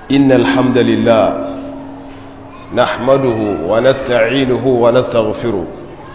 إن الحمد لله نحمده ونستعينه ونستغفره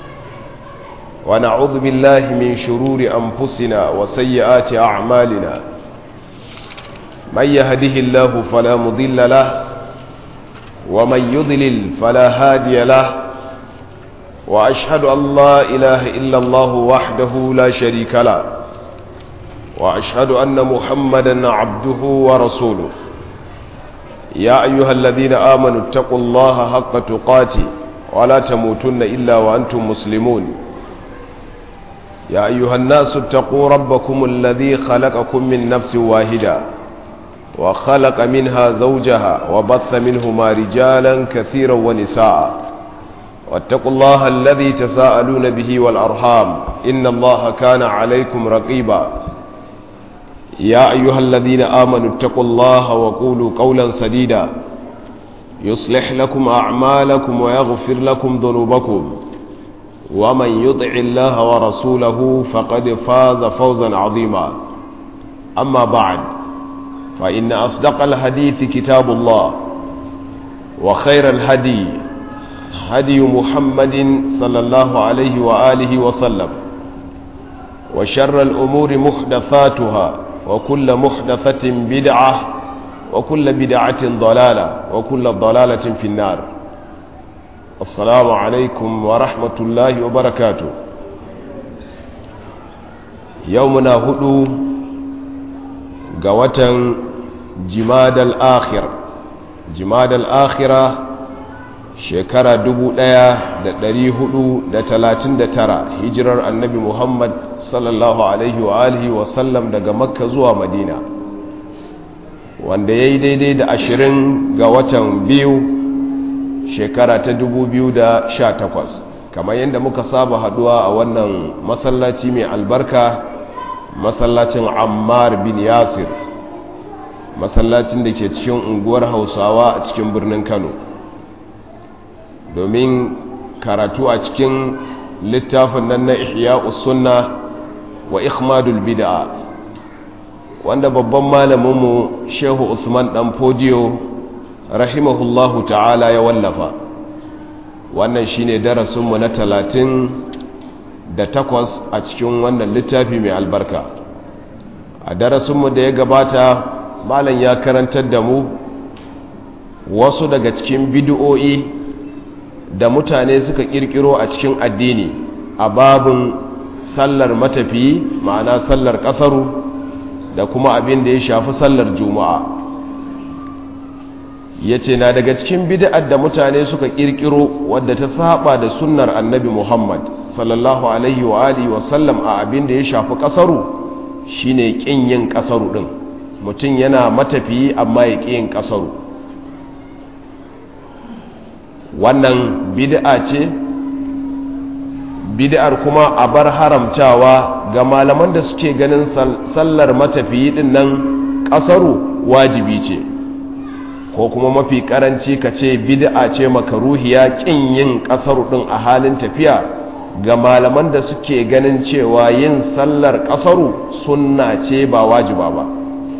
ونعوذ بالله من شرور أنفسنا وسيئات أعمالنا من يهده الله فلا مضل له ومن يضلل فلا هادي له وأشهد أن لا إله إلا الله وحده لا شريك له وأشهد أن محمدا عبده ورسوله يا أيها الذين آمنوا اتقوا الله حق تقاته ولا تموتن إلا وأنتم مسلمون يا أيها الناس اتقوا ربكم الذي خلقكم من نفس واحدة وخلق منها زوجها وبث منهما رجالا كثيرا ونساء واتقوا الله الذي تساءلون به والأرحام إن الله كان عليكم رقيبا يا أيها الذين آمنوا اتقوا الله وقولوا قولا سديدا يصلح لكم أعمالكم ويغفر لكم ذنوبكم ومن يطع الله ورسوله فقد فاز فوزا عظيما أما بعد فإن أصدق الحديث كتاب الله وخير الهدي هدي محمد صلى الله عليه وآله وسلم وشر الأمور محدثاتها وكل محدثة بدعة وكل بدعة ضلالة وكل ضلالة في النار السلام عليكم ورحمة الله وبركاته يومنا هدو قوة جماد الآخر جماد الآخرة shekara dubu ɗaya da ɗari hudu da talatin da tara hijirar annabi muhammad sallallahu alaihi wa alihi wasallam daga makka zuwa madina wanda ya yi daidai da ashirin ga watan biyu shekara ta dubu biyu da sha takwas kamar yadda muka saba haduwa a wannan masallaci mai albarka masallacin ammar bin yasir masallacin da ke cikin unguwar hausawa a cikin birnin kano domin karatu a cikin littafin nan na ihya sunna wa ikhmadul bid'a wanda babban malaminmu shehu usman dan fodiyo rahimahullahu ta'ala ya wallafa wannan shine darasinmu na talatin da takwas a cikin wannan littafi mai albarka a darasinmu da ya gabata malam ya karantar da mu wasu daga cikin bid'o'i da mutane suka kirkiro a cikin addini a babin sallar matafiyi ma'ana sallar kasaru da kuma abin da ya shafi sallar juma'a ya ce na daga cikin bid'ar da mutane suka kirkiro wadda ta saba da sunnar annabi muhammad sallallahu alaihi wa alihi wasallam a abin da ya shafi kasaru shine kin yin kasaru din mutum yana matafiyi amma ya ƙi yin kasaru wannan bid'a ce bid'ar kuma a bar haramtawa ga malaman da suke ganin sallar matafiyi din nan kasaru wajibi ce ko kuma mafi karanci ka ce bid'a ce makaruhiya kin yin kasaru din a halin tafiya ga malaman da suke ganin cewa yin sallar kasaru sunna ce ba wajiba ba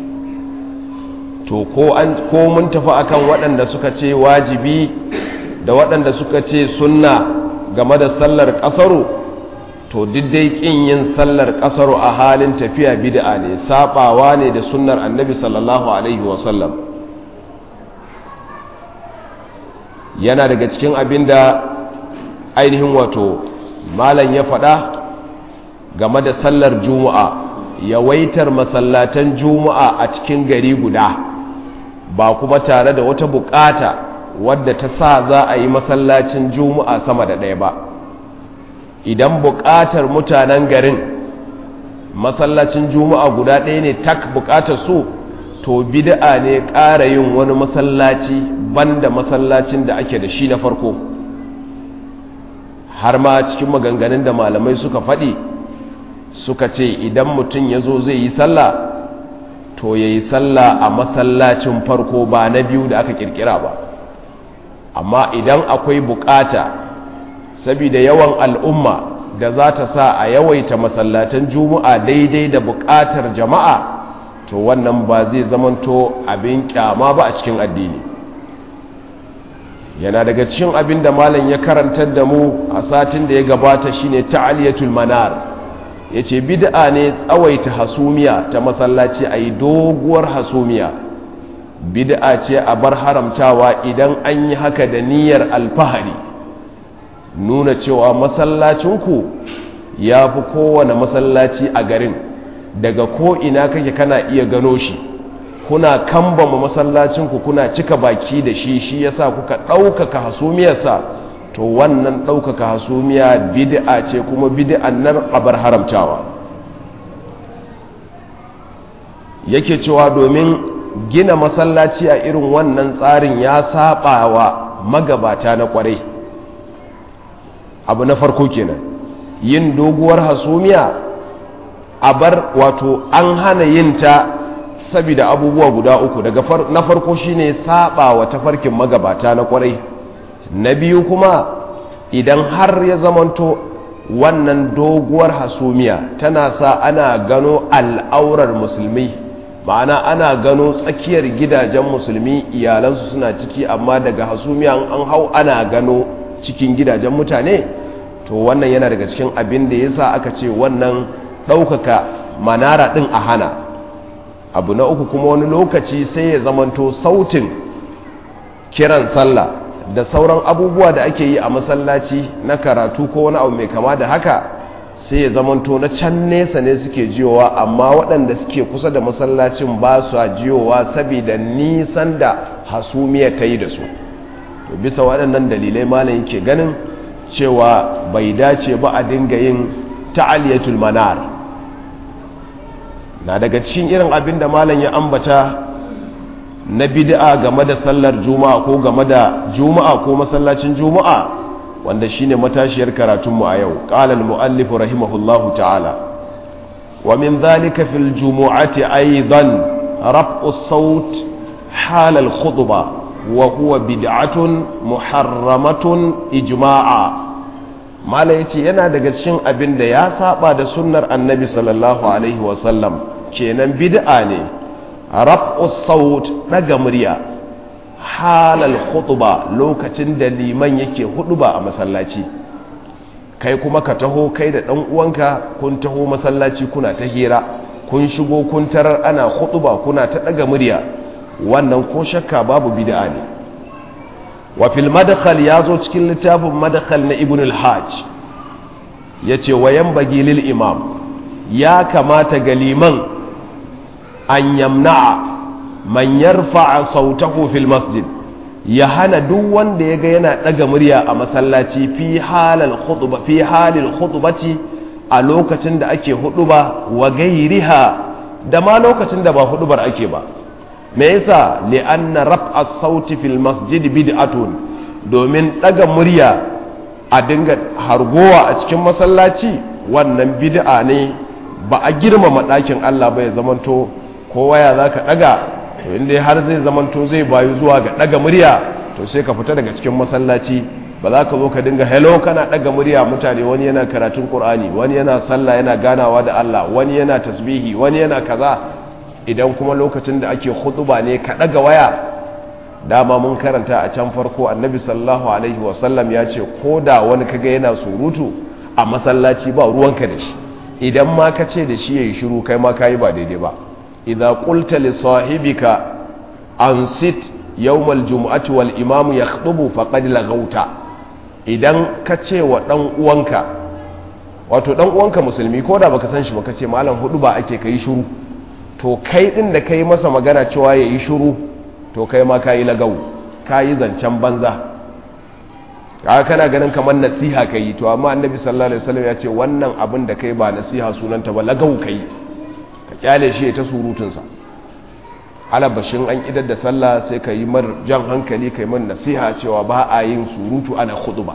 to ko mun tafi akan waɗanda suka ce wajibi da waɗanda suka ce sunna game da sallar ƙasaru to diddai ƙin yin sallar ƙasaru a halin tafiya bid'a ne saɓawa ne da sunnar annabi sallallahu alaihi wasallam yana daga cikin abin da ainihin wato malam ya faɗa game da sallar juma'a yawaitar masallatan juma'a a cikin gari guda ba kuma tare da wata bukata wadda ta sa za a yi masallacin juma'a sama da ɗaya ba idan buƙatar mutanen garin masallacin juma'a guda ɗaya ne tak buƙatar su to bid'a ne ƙara yin wani masallaci banda masallacin da ake da shi na farko har ma cikin maganganun da malamai suka faɗi suka ce idan mutum ya zo zai yi sallah to ya yi sallah a masallacin farko ba na biyu da aka ƙirƙira ba amma idan akwai bukata saboda yawan al'umma da za ta sa a yawaita masallatan juma'a daidai da bukatar jama'a to wannan ba zai zamanto abin kyama ba a cikin addini yana daga cikin abin da malam ya karantar da mu a satin da ya gabata shine ta'aliyatul manar yace bid'a ne tsawaita hasumiya ta masallaci ayi doguwar hasumiya bid'a ce a bar haramtawa idan an yi haka da niyyar alfahari nuna cewa masallacinku ya fi kowane masallaci a garin daga ko ina kake kana iya gano shi kuna kambama masallacinku kuna cika baki da shi shi yasa kuka ɗaukaka hasumiyarsa to wannan ɗaukaka hasumiya bid'a ce kuma bid'an nan abar haramtawa yake cewa domin gina masallaci a irin wannan tsarin ya saba wa magabata na kwarai abu na farko kenan yin doguwar hasumiya a bar wato an hana yin ta saboda abubuwa guda uku daga na farko shine saba wa tafarkin magabata na kwarai na biyu kuma idan har ya zamanto wannan doguwar hasumiya tana sa ana gano al'aurar musulmi ma'ana ana gano tsakiyar gidajen musulmi iyalansu suna ciki amma daga hasumiya an hau ana gano cikin gidajen mutane to wannan yana daga cikin abin da yasa aka ce wannan ɗaukaka manara ɗin a hana abu na uku kuma wani lokaci sai ya zamanto sautin kiran sallah da sauran abubuwa da ake yi a masallaci na karatu ko wani abu mai kama da haka sai ya zamanto na can nesa ne suke jiyowa amma waɗanda suke kusa da masallacin ba su jiyowa saboda nisan da hasumiya ta yi da su to bisa waɗannan dalilai malam yake ganin cewa bai dace ba a dinga yin ta'aliyatul manar na daga cikin irin abin da malam ya ambata na bid'a game da sallar juma'a ko game da juma'a ko masallacin juma'a wanda shine matashiyar karatunmu a yau qala al-muallif rahimahullahu ta'ala wa min dhalika fil jumu'ati aidan raf'u as-sawt hal al-khutbah wa huwa bid'atun muharramatun ijma'a mala yace yana daga cikin abin da ya saba da sunnar annabi sallallahu alaihi wa sallam kenan bid'a ne raf'u saut daga murya halal khutba lokacin da liman yake huduba a masallaci kai kuma ka taho kai da dan uwanka kun taho masallaci kuna ta hira kun shigo kun tarar ana khutba kuna ta daga murya wannan ko shakka babu bid'a ne wa fil madkhal yazo cikin littafin madkhal na ibn al-hajj yace wayan bagi lil imam ya kamata ga liman an yamna'a man yarfa'a sautahu fil masjid ya hana duk wanda ya ga yana daga murya a masallaci fi halal khutba fi halil khutbati a lokacin da ake huduba wa gairiha da ma lokacin da ba hudubar ake ba me yasa li'anna raf'a sauti fil masjid bid'atun domin daga murya a dinga hargowa a cikin masallaci wannan bid'a ne ba a girmama ɗakin Allah ba ya zamanto kowa ya zaka daga to inda har zai zamanto zai bayu zuwa ga daga murya to sai ka fita daga cikin masallaci ba za ka zo ka dinga hello kana daga murya mutane wani yana karatun qur'ani wani yana sallah yana ganawa da Allah wani yana tasbihi wani yana kaza idan kuma lokacin da ake khutuba ne ka daga waya dama mun karanta a can farko annabi sallallahu alaihi wasallam ya ce ko da wani kaga yana surutu a masallaci ba ruwanka da shi idan ma ka ce da shi yayi shiru kai ma kayi ba daidai ba idza qulta li sahibika ansit yawm aljum'ati wal imam yakhutubu faqad laghauta idan ka ce wa dan uwanka wato dan uwanka musulmi ko da baka san shi ba ka ce malam hudu ba ake kai shiru to kai din da kai masa magana cewa yayi shiru to kai ma kayi lagau kayi zancen banza kaga kana ganin kamar nasiha kai to amma annabi sallallahu alaihi wasallam ya ce wannan abin da kai ba nasiha sunanta ba lagau kai ka kyale shi ta surutun sa alabashin an idar da sallah sai ka yi mar jan hankali kai man nasiha cewa ba a yin surutu ana khutba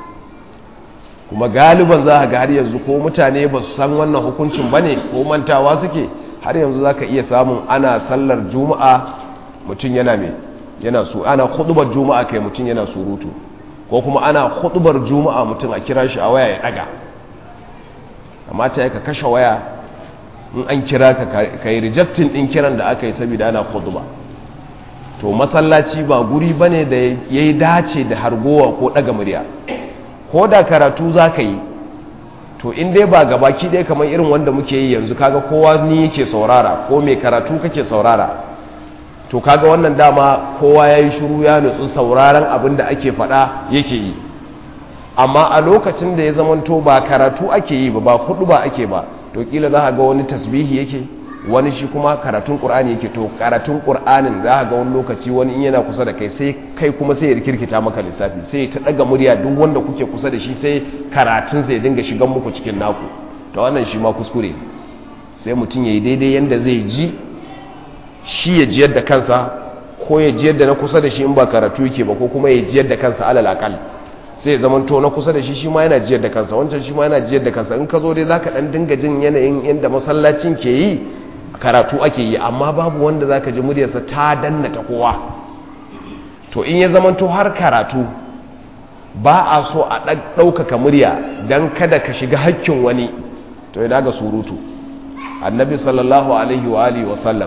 kuma galiban za ga har yanzu ko mutane ba su san wannan hukuncin bane ko mantawa suke har yanzu za ka iya samun ana sallar juma'a mutum yana mai yana su ana hudubar juma'a kai mutum yana surutu ko kuma ana hudubar juma'a mutum a kira shi a waya ya daga amma ta ka kashe waya in an kira ka ka yi rejectin ɗin kiran da aka yi saboda ana khutba to masallaci ba guri bane da ya yi dace da hargowa ko ɗaga murya ko da karatu za ka yi to in dai ba gabaki ɗaya kamar irin wanda muke yi yanzu kaga kowa ni yake saurara ko mai karatu kake saurara to kaga wannan dama kowa ya yi shuru ya nutsu sauraron abin da ake faɗa yake yi amma a lokacin da ya zamanto ba karatu ake yi ba ba kudu ba ake ba to kila za a ga wani tasbihi yake wani shi kuma karatun ƙur'ani yake to karatun ƙur'anin za a ga wani lokaci wani in yana kusa da kai sai kai kuma sai ya kirkita maka lissafi sai ta ɗaga murya duk wanda kuke kusa da shi sai karatun zai dinga shigan muku cikin naku to wannan shi ma kuskure sai mutum ya yi daidai yadda zai ji shi ya jiyar da kansa ko ya jiyar da na kusa da shi in ba karatu yake ba ko kuma ya jiyar da kansa alal akal sai zaman to na kusa da shi shi ma yana jiyar da kansa wancan shi ma yana jiyar da kansa in ka zo dai zaka dan dinga jin yanayin inda masallacin ke yi karatu ake yi amma babu wanda zaka ji muryarsa ta danna ta kowa to in ya zaman to har karatu ba a so a ɗaukaka murya don kada ka shiga hakkin wani to ya daga surutu annabi sallallahu alaihi wa alihi wa sallam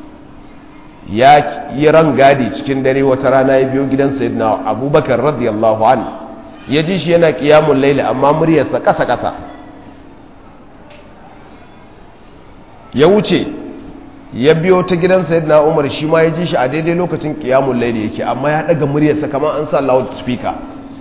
ya yi rangadi cikin dare wata rana ya biyo gidan sayyidina abubakar radiyallahu an ya ji shi yana kiyamun laila amma muryarsa kasa-kasa ya wuce ya biyo ta gidan sayyidina umar shi ma ya ji shi a daidai lokacin kiyamun laila yake amma ya daga muryarsa kamar an sa loud speaker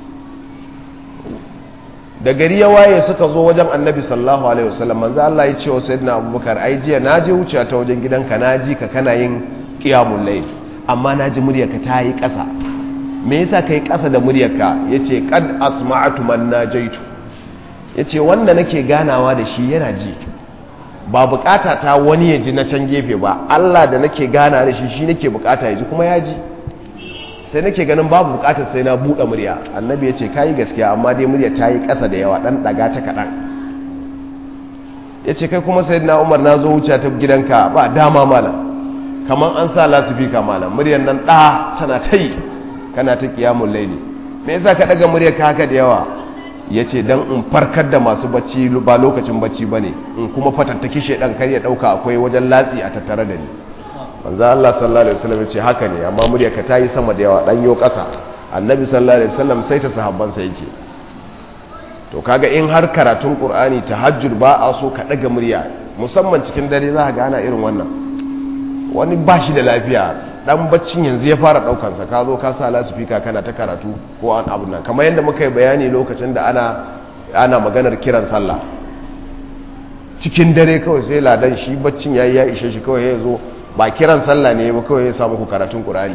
da gari ya waye suka zo wajen annabi sallallahu alaihi wasallam manzo Allah ya ce wa sayyidina abubakar ai jiya na je wuce ta wajen gidanka na ji ka kana yin qiyamul layl amma na ji muryarka ta yi ƙasa me yasa kai ƙasa da muryarka yace qad asma'tu man najaitu yace wanda nake ganawa da shi yana ji ba bukata ta wani ya ji na can gefe ba Allah da nake gana da shi shi nake bukata ya ji kuma ya ji sai nake ganin babu bukatar sai na buɗe murya annabi ya ce ka yi gaskiya amma dai murya ta yi ƙasa da yawa ɗan ɗaga ta kaɗan ya ce kai kuma sai na umar na zo wuce ta gidanka ba dama malam kamar an sa lasifika malam muryar nan ɗa tana ta yi kana ta kiyamun laili me yasa ka ɗaga muryar ka haka da yawa ya ce don in farkar da masu bacci ba lokacin bacci ba ne in kuma fatattaki shaidan kar ya ɗauka akwai wajen latsi a tattare da ni manzo Allah sallallahu alaihi wasallam ce haka ne amma muryarka ta yi sama da yawa dan yo kasa annabi sallallahu alaihi wasallam sai ta sahabban sa yake to kaga in har karatun qur'ani tahajjud ba a so ka daga murya musamman cikin dare za ka gana irin wannan wani ba shi da lafiya dan baccin yanzu ya fara daukan sa ka zo ka sa lasifika kana ta karatu ko an abu nan kamar yadda muka yi bayani lokacin da ana ana maganar kiran sallah cikin dare kawai sai ladan shi baccin yayi ya ishe shi kawai ya zo ba kiran sallah ne ba kawai ya samu ku karatun ƙur'ani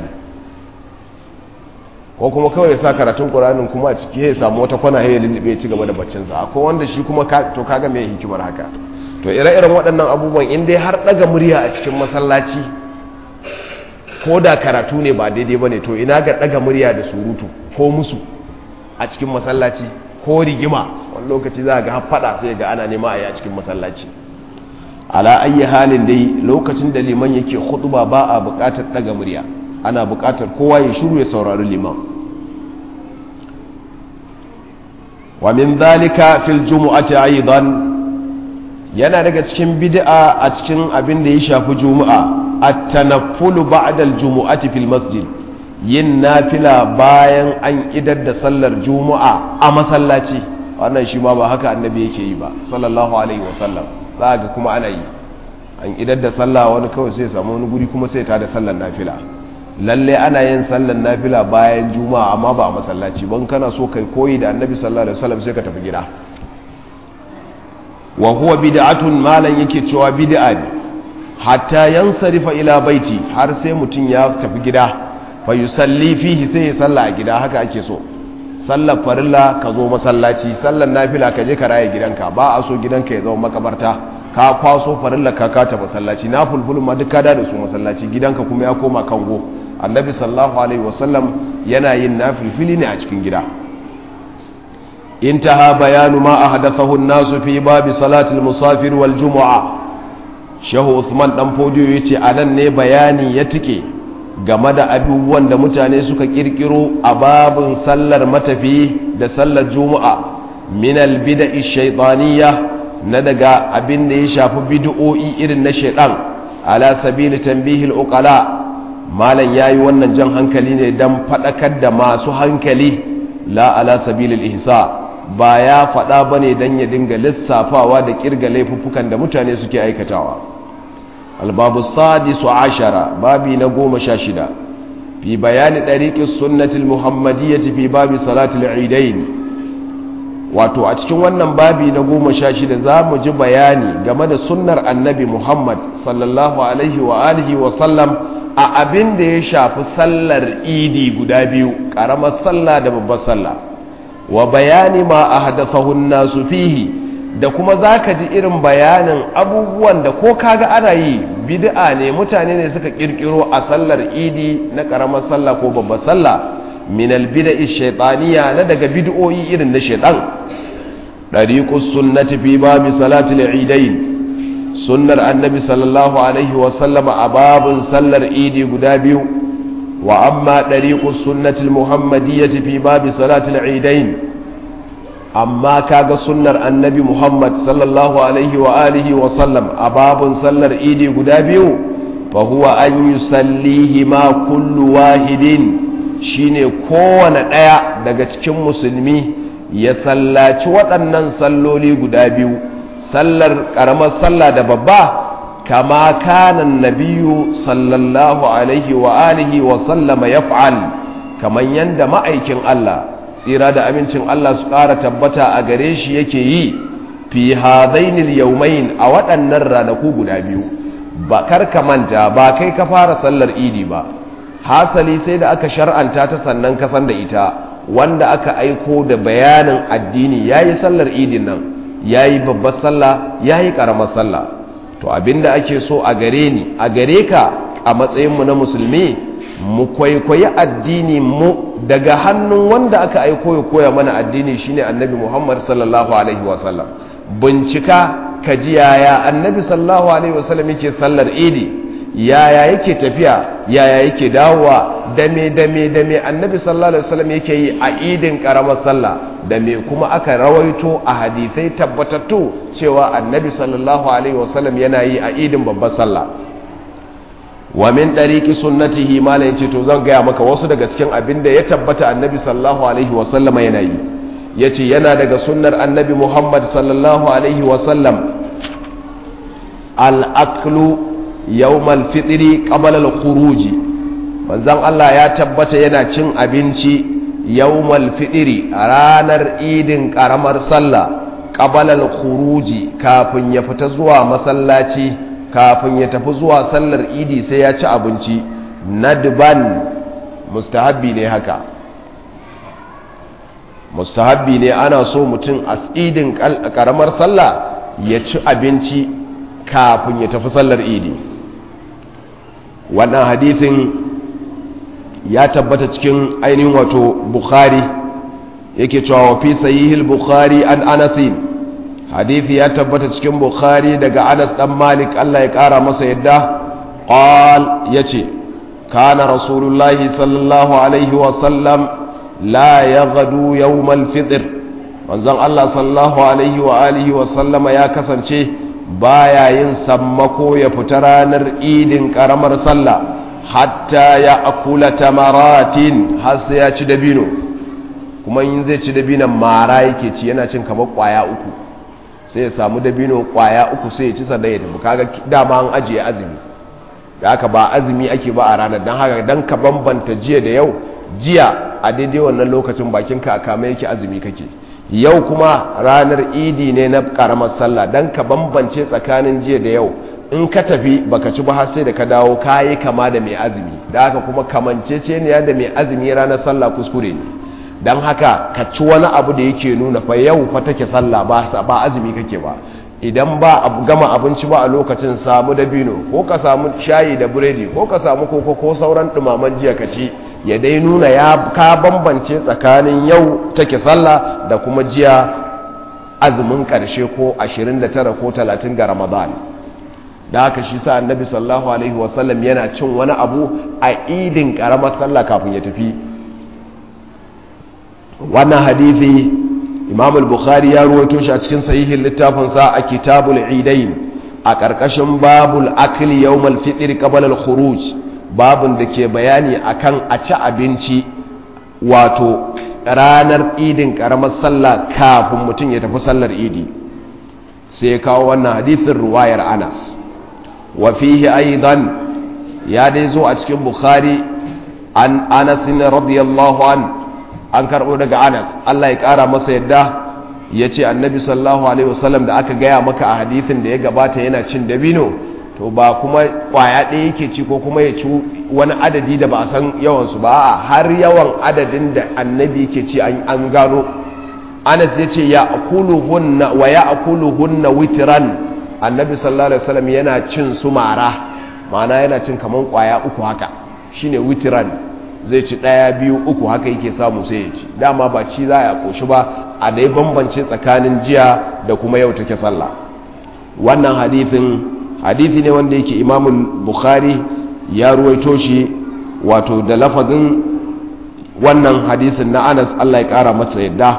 ko kuma kawai ya sa karatun ƙur'anin kuma a ciki ya samu wata kwana ya lullube ya ci gaba da baccinsa akwai wanda shi kuma to kaga mai hikimar haka to ire-iren waɗannan abubuwan in dai har ɗaga murya a cikin masallaci ko da karatu ne ba daidai ba ne to ina ga ɗaga murya da surutu ko musu a cikin masallaci ko rigima wani lokaci za a ga faɗa sai ga ana nema a yi a cikin masallaci ala ayi halin dai lokacin da liman yake khutba ba a buƙatar daga murya ana buƙatar kowa ya shiru ya saurari liman wa min dhalika fil jumu'ati aidan yana daga cikin bid'a a cikin abin da ya shafi juma'a at-tanaffulu ba'da al-jumu'ati fil masjid yin nafila bayan an idar da sallar juma'a a masallaci wannan shi ma ba haka annabi yake yi ba sallallahu alaihi wasallam za ga kuma ana yi an idar da sallah wani kawai sai samu wani guri kuma sai ta da sallar nafila lalle ana yin sallar nafila bayan juma'a amma ba a masallaci ban kana so kai koyi da annabi sallallahu alaihi wasallam sai ka tafi gida wa huwa bid'atun malan yake cewa bid'a ne hatta yansarifa ila baiti har sai mutum ya tafi gida fa yusalli fihi sai ya salla a gida haka ake so sallar farilla ka zo masallaci sallar nafila ka je ka raye gidanka ba a so gidanka ya zama makabarta ka kwaso farilla ka kata masallaci na fulfulun ma duk ka da su masallaci gidanka kuma ya koma kango annabi sallallahu alaihi wasallam yana yin nafilfili ne a cikin gida intaha bayanu ma ahdathahu an-nasu fi babi salatil musafir wal jumu'a shehu usman dan fodiyo yace anan ne bayani ya tike game da abubuwan da mutane suka kirkiro a babin sallar matafi da sallar juma'a min albid'i shaytaniyya na daga abin da ya shafi bid'o'i irin na shaidan ala sabili tanbihil uqala malam yayi wannan jan hankali ne dan fadakar da masu hankali la ala sabilil ihsa ba ya fada bane dan ya dinga lissafawa da kirga laifuffukan da mutane suke aikatawa albabu sadisu ashara babi na goma sha shida fi bayani ɗariƙin sunnatul muhammadiyyati fi babi salatul idain wato a cikin wannan babi na goma sha shida za mu ji bayani game da sunnar annabi muhammad sallallahu alaihi wa alihi wa sallam a abin da ya shafi sallar idi guda biyu ƙaramar sallah da babbar sallah wa bayani ma a hadasahun nasu fihi da kuma za ka ji irin bayanin abubuwan da ko kaga ana yi bid'a ne mutane ne suka kirkiro a sallar idi na karamar sallah ko babbar sallah min albida'i shaytaniya na daga bid'o'i irin na shaytan dariqus sunnati fi babi salatil idain sunnar annabi sallallahu alaihi wa sallama a babun sallar idi guda biyu wa amma dariqus sunnati muhammadiyyati fi babi salatil idain amma kaga sunnar annabi Muhammad sallallahu alaihi wa alihi wa sallam a babun sallar idi guda biyu fa huwa an yusallihi ma kullu wahidin shine kowane ɗaya daga cikin musulmi ya sallaci waɗannan salloli guda biyu sallar ƙaramar sallah da babba kama kanan nabiyu sallallahu alaihi wa alihi wa sallama yaf'al kaman yanda ma'aikin Allah tsira da amincin Allah su ƙara tabbata a gare shi yake yi fi hadainil yaumain a waɗannan ranaku guda biyu ba karka manta ba kai ka fara sallar idi ba hasali sai da aka shar'anta ta sannan ka san da ita wanda aka aiko da bayanin addini yayi sallar idin nan yayi babbar sallah yayi karamar sallah to abinda ake so a gare ni a gare ka a matsayinmu na musulmi mu kwaikwayi addini mu daga hannun wanda aka aiko ya koya mana addini shine annabi Muhammad sallallahu alaihi wasallam bincika ka ji yaya annabi sallallahu alaihi wasallam yake sallar idi yaya yake tafiya yaya yake dawowa dame dame dame annabi sallallahu alaihi wasallam yake yi a idin karamar sallah da me kuma aka rawaito a hadisai tabbatattu cewa annabi sallallahu alaihi wasallam yana yi a idin babbar sallah wa min ɗariƙi sunnatihi malam yace to zan gaya maka wasu daga cikin abin da ya tabbata annabi sallallahu alaihi wa sallama yana yi yace yana daga sunnar annabi Muhammad sallallahu alaihi wa sallam al-aklu yawm al-fitri qabla al-khuruj manzon Allah ya tabbata yana cin abinci yawm al-fitri a ranar idin karamar sallah qabla al-khuruj kafin ya fita zuwa masallaci kafin ya tafi zuwa sallar idi sai ya ci abinci nadban mustahabbi ne haka mustahabbi ne ana so mutum a idin karamar sallah ya ci abinci kafin ya tafi sallar idi wannan hadithin ya tabbata cikin ainihin wato bukhari yake cewa wa fi sahihil bukhari an anasin hadithi ya tabbata cikin bukhari daga anas dan malik Allah ya kara masa yadda qal yace kana rasulullahi sallallahu alaihi wa sallam la yaghdu yawm al-fitr manzon Allah sallallahu alaihi wa alihi wa sallama ya kasance baya yin sammako ya fita ranar idin karamar sallah hatta ya akula tamaratin har sai ya ci dabino kuma in zai ci dabinon mara yake ci yana cin kamar kwaya uku sai ya samu dabino kwaya uku sai ya ci sannan ya tafi kaga dama an ajiye azumi da haka ba azumi ake ba a ranar don haka don ka bambanta jiya da yau jiya a daidai wannan lokacin bakinka a kama yake azumi kake yau kuma ranar idi ne na karamar sallah don ka bambance tsakanin jiya da yau in ka tafi baka ci ba har sai da ka dawo kayi kama da mai azumi da haka kuma kamanceceniya da mai azumi ranar sallah kuskure ne don haka ka ci wani abu da yake nuna fa yau fa take sallah ba ba azumi kake ba idan ba abu gama abinci ba a lokacin samu dabino ko ka samu shayi da buredi ko ka samu koko ko sauran dumaman jiya ka ci ya dai nuna ya ka bambance tsakanin yau take sallah da kuma jiya azumin karshe ko 29 ko 30 ga ramadan da haka shi sa annabi sallallahu alaihi wasallam yana cin wani abu a idin karamar sallah kafin ya tafi wannan hadithi imam al-bukhari ya ruwaito shi a cikin sahihin littafinsa a kitabul idain a ƙarƙashin babul akli yawmal fitr qabla al-khuruj babun da ke bayani akan a ci abinci wato ranar idin karamar sallah kafin mutum ya tafi sallar idi sai ya kawo wannan hadithin ruwayar anas wa fihi aidan ya dai zo a cikin bukhari an anas radiyallahu an an karɓo daga anas allah ya ƙara masa yadda ya ce annabi sallallahu alaihi wasallam da aka gaya maka a hadithin da ya gabata yana cin dabino to ba kuma kwaya ɗaya yake ci ko kuma ya ci wani adadi da ba a san yawansu ba a har yawan adadin da annabi yake ci an gano anas ya ce ya akulu hunna wa ya akulu hunna witiran annabi sallallahu alaihi wasallam yana cin su mara ma'ana yana cin kaman kwaya uku haka shine witiran zai ci ɗaya biyu uku haka yake samu sai ya ci dama ba ci za a koshi ba a dai bambance tsakanin jiya da kuma yau take sallah wannan hadithin hadithi ne wanda yake imamul bukhari ya ruwaito shi wato da lafazin wannan hadisin na anas allah ya kara masa yadda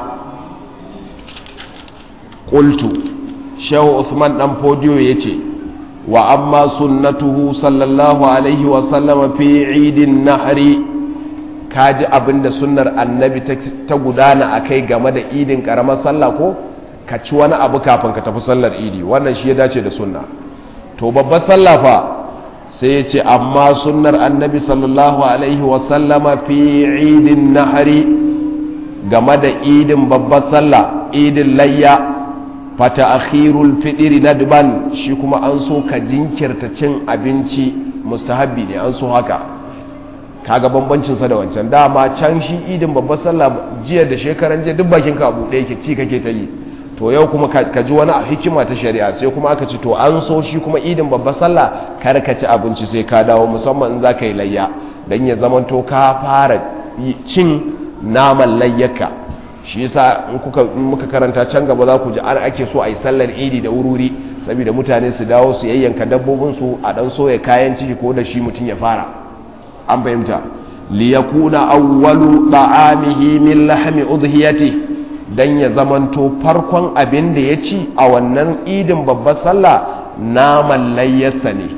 ƙultu shehu usman dan fodiyo ya ce wa amma sunnatuhu sallallahu alaihi wasallama fi idin nahari kaji abinda sunnar annabi ta gudana a kai game da idin ƙaramar sallah ko ka ci wani abu kafin ka tafi sallar idi wannan shi ya dace da sunna to babbar sallah fa sai ya ce amma sunnar annabi sallallahu alaihi wasallama fi idin nahari game da idin babbar sallah idin layya fata akhirul fidiri nadban shi kuma an so ka jinkirta cin abinci mustahabbi ne an so haka kaga bambancinsa da wancan dama can shi idin babbar sallah jiya da shekaran jiya duk bakin ka abu ɗaya ke ci kake ta yi to yau kuma ka ji wani hikima ta shari'a sai kuma aka ci to an so shi kuma idin babbar sallah kar ka ci abinci sai ka dawo musamman in za ka yi layya don ya zama to ka fara cin naman layyaka shi yasa in kuka muka karanta can gaba za ku ji an ake so a yi sallar idi da wururi saboda mutane su dawo su yayyanka dabbobin su a dan soya kayan ciki ko da shi mutum ya fara an fahimta liyakuna awwalu ta'amihi min lahmi udhiyatihi don ya zamanto farkon abin da ya ci a wannan idin babbar sallah naman layyarsa ne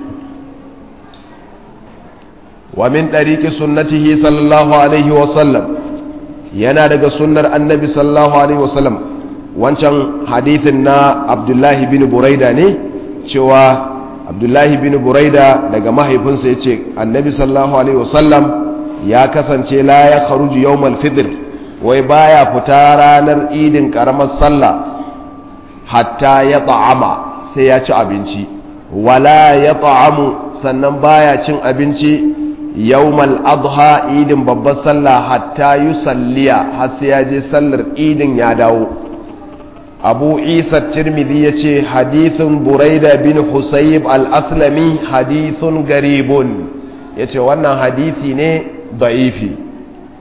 wa min ɗariƙi sunnatihi sallallahu alaihi wasallam yana daga sunnar annabi sallallahu alaihi wasallam wancan hadithin na abdullahi bin buraida ne cewa abdullahi bin buraida daga mahaifinsa ya ce annabi sallallahu alaihi wasallam ya kasance la ya kharuju yawmal fitr wai baya fita ranar idin karamar sallah hatta ya ta'ama sai ya ci abinci wala ya ta'amu sannan baya cin abinci yawmal adha idin babbar sallah hatta yusalliya har sai ya je sallar idin ya dawo abu isa tirmidhi ya ce hadithun buraida bin husayb al-aslami hadithun garibun ya ce wannan hadithi ne da'ifi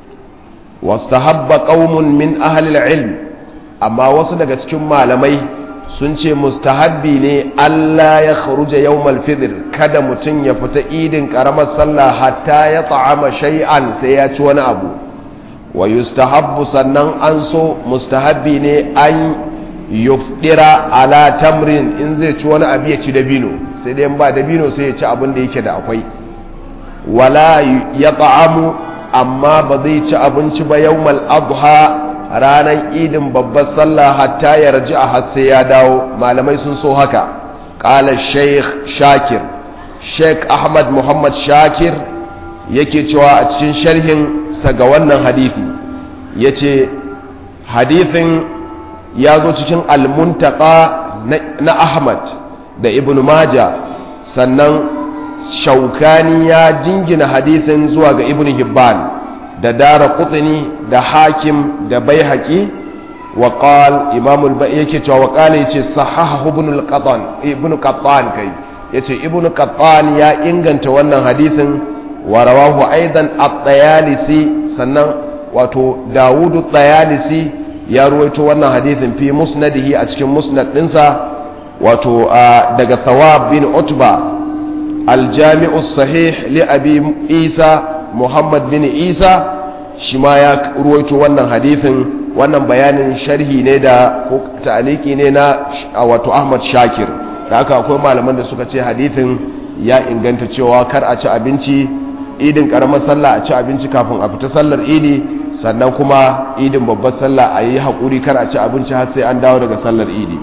wastahabba qaumun min ahli ilm amma wasu daga cikin malamai sun ce mustahabbi ne Allah ya kharuja yawmal fitr kada mutum ya fita idin karamar sallah hatta ya ta'ama shay'an sai ya ci wani abu wa yustahabbu sannan an so mustahabbi ne an yufdira ala tamrin in zai ci wani abu ya ci dabino sai dai ba dabino sai ya ci abin da yake da akwai wala ya ta'amu amma ba zai ci abinci ba yawmal adha ranar idin babbar sallah hatta ya raji a hasse ya dawo malamai sun so haka ƙala sheikh shakir sheikh ahmad muhammad shakir yake cewa a cikin sharhin sa ga wannan hadithi ya ce hadithin ya zo cikin almuntaka na ahmad da ibn maja sannan shaukani ya jingina hadithin zuwa ga ibn hibban da dara kutini da hakim da bai haƙi wa ƙal imamul bai yake cewa wa ƙala yace sahaha ibn qattan ibn qattan kai yace ibn qattan ya inganta wannan hadithin wa rawahu aidan at-tayalisi sannan wato dawud at-tayalisi ya ruwaito wannan hadithin fi musnadihi a cikin musnad dinsa wato daga thawab bin utba al-jami'u sahih li abi isa muhammad bin isa shi ma ya ruwaito wannan hadithin wannan bayanin sharhi ne da ko ta'aliki ne na wato Ahmad Shakir da haka akwai malaman da suka ce hadithin ya inganta cewa kar a ci abinci idin karamar sallah a ci abinci kafin a fita sallar idi sannan kuma idin babbar sallah a yi haƙuri kar a ci abinci har sai an dawo daga sallar idi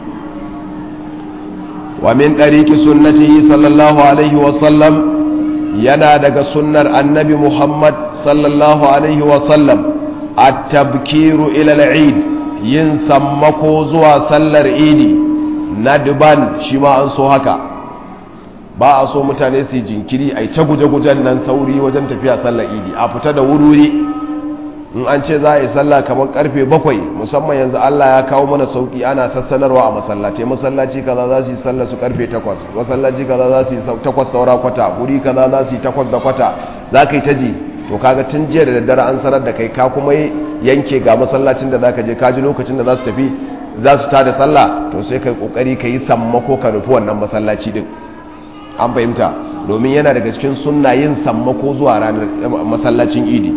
wa min ɗariki sunnatihi sallallahu alaihi wasallam yana daga sunnar annabi muhammad sallallahu alaihi wasallam a tabkiru ilal eid yin sammako zuwa sallar idi na duban shi ma an so haka ba a so mutane su yi jinkiri a yi ta guje-gujen nan sauri wajen tafiya sallar idi a fita da wuri in an ce za a yi sallah kamar karfe bakwai musamman yanzu Allah ya kawo mana sauki ana sassanarwa a masallaci masallaci kaza za su yi sallah su karfe takwas masallaci kaza za su yi takwas saura kwata guri kaza za su yi takwas da kwata za ka yi ta ji to kaga tun jiya da daddare an sanar da kai ka kuma yanke ga masallacin da za ka je ka ji lokacin da za su tafi za su tada sallah to sai ka yi kokari ka yi sammako ka nufi wannan masallaci din an fahimta domin yana daga cikin sunna yin sammako zuwa ranar masallacin idi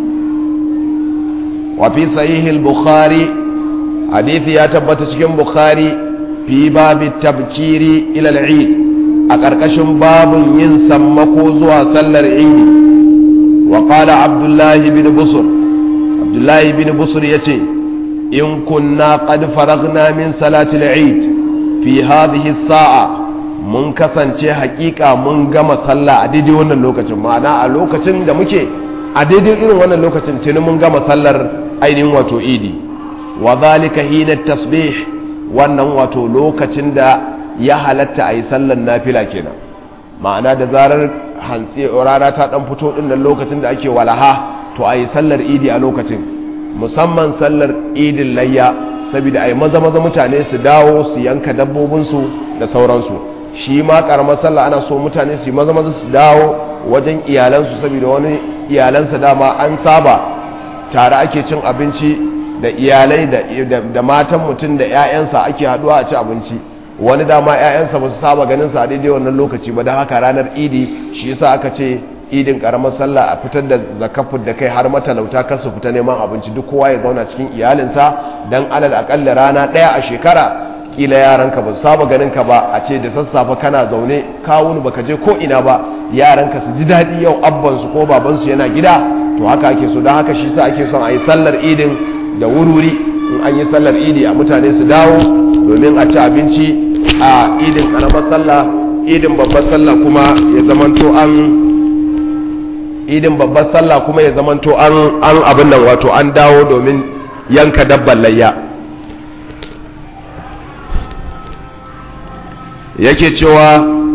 wafi sahihil bukhari hadithi ya tabbata cikin bukhari fi babi tabkiri ila al-eid a ƙarƙashin babun yin sammako zuwa sallar idi wa qala abdullahi bin busur abdullahi bin busur yace in kunna qad faragna min salati al-eid fi hadhihi as-sa'a mun kasance hakika mun gama sallah a daidai wannan lokacin ma'ana a lokacin da muke a daidai irin wannan lokacin tuni mun gama sallar ainihin wato idi wa zalika hina tasbih wannan wato lokacin da ya halatta a yi sallar nafila kenan ma'ana da zarar hantsi rana ta dan fito din nan lokacin da ake walaha to a yi sallar idi a lokacin musamman sallar idin layya saboda a yi maza maza mutane su dawo su yanka dabbobinsu da sauransu shi ma karamar sallah ana so mutane su maza maza su dawo wajen iyalansu saboda wani iyalansa dama an saba tare ake cin abinci da iyalai da matan mutum da 'ya'yansa ake haduwa a ci abinci wani dama 'ya'yansa ba su saba ganin sa daidai wannan lokaci ba da haka ranar idi shi yasa aka ce idin karamar sallah a fitar da zakafin da kai har matalauta kar su fita neman abinci duk kowa ya zauna cikin iyalinsa dan alal akalla rana ɗaya a shekara kila yaranka ba su saba ganin ka ba a ce da sassafe kana zaune kawun baka je ko ina ba yaranka su ji daɗi yau abban su ko baban su yana gida to haka ake so don haka shi sa ake son a yi sallar idin da wurwuri in an yi sallar idi a mutane su dawo domin a ci abinci a idin karamar sallah idin babbar sallah kuma ya zamanto an idin babbar sallah kuma ya zamanto an an abin nan wato an dawo domin yanka dabban layya yake cewa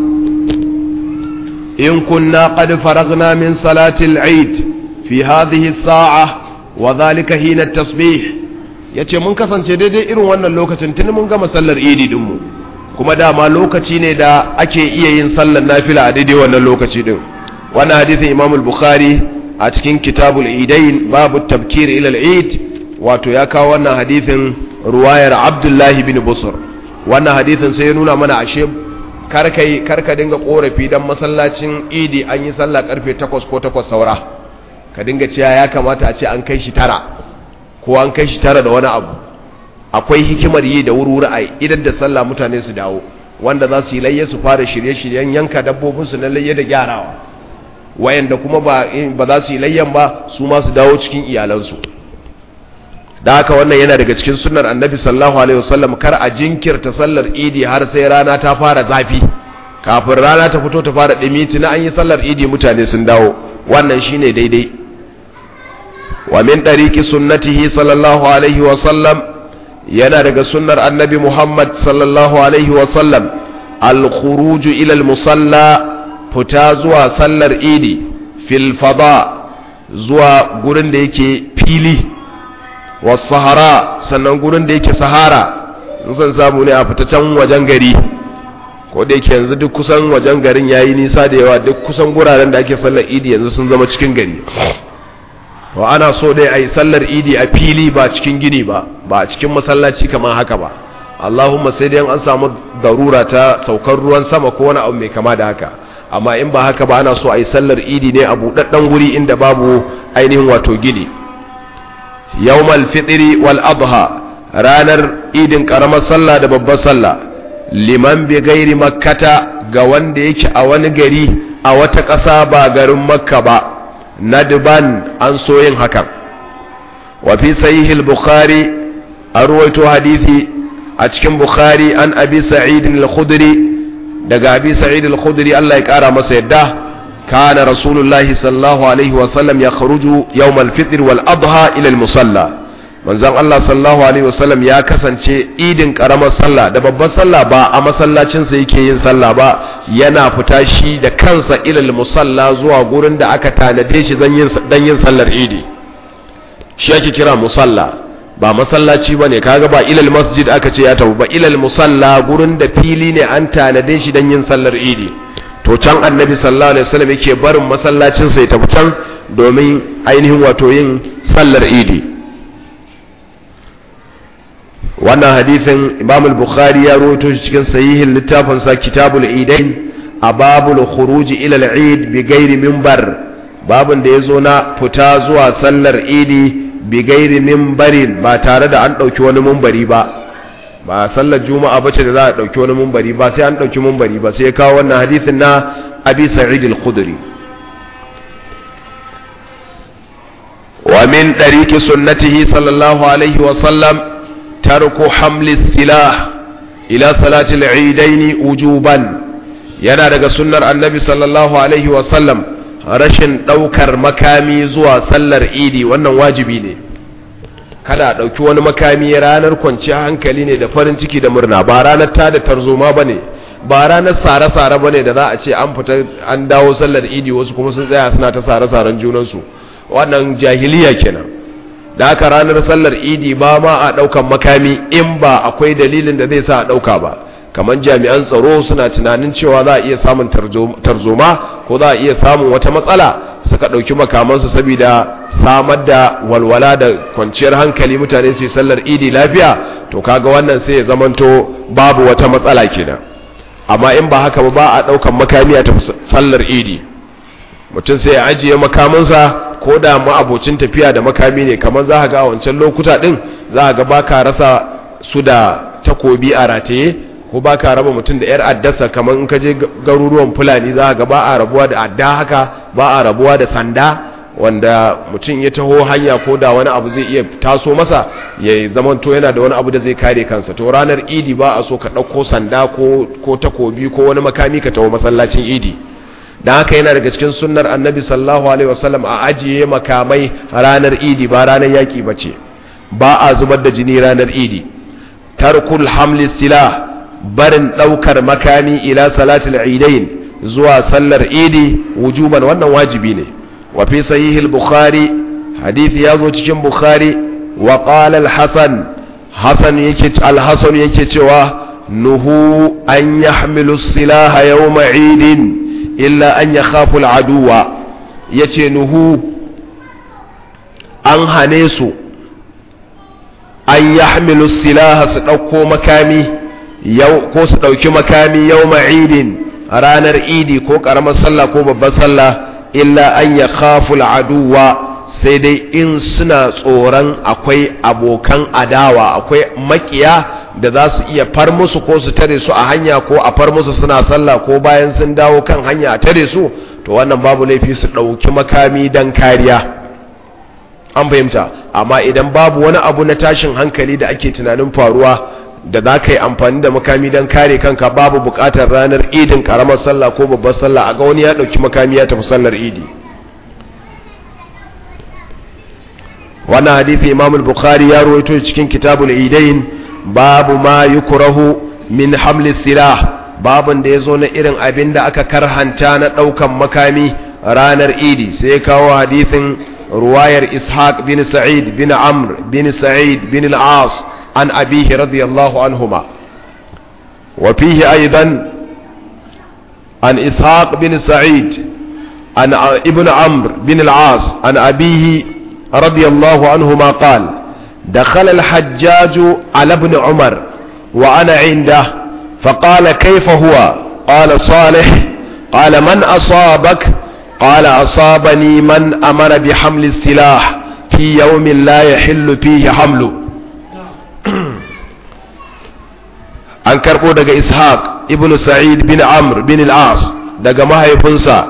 in kunna qad faragna min salati al-eid fi hadhihi as-sa'a wa dhalika hina at-tasbih yace mun kasance daidai irin wannan lokacin tun mun gama sallar idi din mu kuma dama lokaci ne da ake iya yin sallar nafila a daidai wannan lokaci din wannan hadisin Imam al-Bukhari a cikin Kitabul Idain babu tabkir ila al-Eid wato ya kawo wannan hadisin ruwayar Abdullah bin Busr wannan hadisin sai ya nuna mana ashe karkai karka dinga korafi dan masallacin Idi an yi sallah karfe 8 ko 8 saura ka dinga cewa ya kamata a ce an kai shi tara ko an kai shi tara da wani abu akwai hikimar yi da wuri a idan da sallah mutane su dawo wanda za su yi layya su fara shirye-shiryen yanka dabbobinsu na layya da gyarawa wayanda kuma ba za su yi layyan ba su ma su dawo cikin iyalansu da haka wannan yana daga cikin sunnar annabi sallallahu alaihi wasallam kar a jinkirta sallar idi har sai rana ta fara zafi kafin rana ta fito ta fara dimi tuna an yi sallar idi mutane sun dawo wannan shine daidai wa min dariki sunnatihi sallallahu alaihi wasallam yana daga sunnar annabi muhammad sallallahu alaihi wasallam al-khuruju ila al-musalla fita zuwa sallar idi fil fada zuwa gurin da yake fili sahara sannan gurin da yake sahara in san samu ne a fita can wajen gari ko da yake yanzu duk kusan wajen garin yayi nisa da yawa duk kusan guraren da ake sallar idi yanzu sun zama cikin gari wa ana so dai a yi sallar idi a fili ba cikin gini ba ba a cikin masallaci kamar haka ba allahumma sai dai an samu darura ta saukar ruwan sama ko wani abu mai kama da haka amma in ba haka ba ana so a yi sallar idi ne a buɗaɗɗen guri inda babu ainihin wato gini yawmal fitri wal adha ranar idin karamar sallah da babbar sallah liman bi gairi makkata ga wanda yake a wani gari a wata ƙasa ba garin makka ba nadban an so yin hakan wa fi sahihil bukhari a ruwaito hadisi a cikin bukhari an abi sa'id al-khudri daga abi sa'id al-khudri Allah ya kara masa yadda kana rasulullahi sallallahu alaihi wa sallam ya kharuju yawm al-fitr wal adha ila al-musalla manzon Allah sallallahu alaihi wa sallam ya kasance idin karamar sallah da babbar sallah ba a masallacin sa yake yin sallah ba yana fita shi da kansa ila al-musalla zuwa gurin da aka tanade shi dan yin dan yin sallar idi shi ake kira musalla ba masallaci bane kaga ba ilal masjid aka ce ya tafi ba ilal musalla gurin da fili ne an tanade shi dan yin sallar idi to can annabi sallallahu alaihi wasallam yake barin masallacin sai tafi can domin ainihin wato yin sallar idi wannan hadisin imam al-bukhari ya rawaito shi cikin sahihin littafin sa kitabul idain a babul khuruj ila al-eid bi ghairi minbar babun da yazo na fita zuwa sallar idi bigairi mimbarin ba tare da an ɗauki wani mumbari ba ba sallar juma'a bace da za a ɗauki wani mumbari ba sai an ɗauki mumbari ba sai kawo wannan hadisin na abi sa'id al-khudri wa min tariqi sunnatihi sallallahu alaihi wa sallam tarku hamli silah ila salati al-eidain wujuban yana daga sunnar annabi sallallahu alaihi wa sallam rashin ɗaukar makami zuwa sallar idi wannan wajibi ne kada a ɗauki wani makami ranar kwanciyar hankali ne da farin ciki da murna ba ranar ta da tarzoma ba ne ba ranar sare-sare ba ne da za a ce an fita an dawo sallar idi wasu kuma sun tsaya suna ta sare-saren junansu wannan jahiliya kenan da haka ranar sallar idi ba ma a ɗaukan makami in ba akwai dalilin da zai sa a ɗauka ba kamar jami'an tsaro suna tunanin cewa za a iya samun tarzoma ko za a iya samun wata matsala suka ɗauki makamansu saboda samar da walwala da kwanciyar hankali mutane su yi sallar idi lafiya to kaga wannan sai ya zamanto babu wata matsala kenan amma in ba haka ba ba a ɗaukan makami a tafi sallar idi mutum sai ya ajiye makamansa ko da ma'abocin tafiya da makami ne kamar za ga a wancan lokuta ɗin za ga ba ka rasa su da takobi a rataye ko ba ka raba mutum da 'yar addasa kamar in ka je garuruwan fulani za ga ba a rabuwa da adda haka ba a rabuwa da sanda wanda mutum ya taho hanya ko da wani abu zai iya taso masa ya zamanto yana da wani abu da zai kare kansa to ranar idi ba a so ka ɗauko sanda ko takobi ko wani makami ka taho masallacin idi don haka yana daga cikin sunnar annabi sallallahu alaihi wasallam a ajiye makamai ranar idi ba ranar yaƙi ba ce ba a zubar da jini ranar idi tarkul hamli silah barin ɗaukar makami ila salatul idain zuwa sallar idi wujuban wannan wajibi ne wa fi sahih al-bukhari hadisi ya zo cikin bukhari wa qala al-hasan hasan yake al-hasan yake cewa nuhu an yahmilu silaha yawma idin illa an yakhafu al-aduwa yace nuhu an hane su an yahmilu silaha su ɗauko makami yau ko su ɗauki makami yau ma'idin ranar idi ko ƙaramar sallah ko babbar sallah illa an ya khaful aduwa sai dai in suna tsoron akwai abokan adawa akwai makiya da za su iya far musu ko su tare su a hanya ko a far musu suna sallah ko bayan sun dawo kan hanya a tare su to wannan babu laifi su ɗauki makami don kariya an fahimta amma idan babu wani abu na tashin hankali da ake tunanin faruwa da za ka yi amfani da makami don kare kanka babu bukatar ranar idin karamar sallah ko babbar sallah a ga wani ya ɗauki makami ya tafi sallar idi wannan hadithi imam al-bukhari ya rawaito cikin kitabul idain babu ma yukrahu min hamli silah babun da yazo na irin abin da aka karhanta na ɗaukan makami ranar idi sai ya kawo hadithin ruwayar ishaq bin sa'id bin amr bin sa'id bin al-as عن أبيه رضي الله عنهما وفيه أيضا عن إسحاق بن سعيد عن ابن عمرو بن العاص عن أبيه رضي الله عنهما قال دخل الحجاج على ابن عمر وأنا عنده فقال كيف هو قال صالح قال من أصابك قال أصابني من أمر بحمل السلاح fi yawmin la yahillu fihi hamlu an karbo daga ishaq ibn sa'id bin amr bin al-as daga mahaifinsa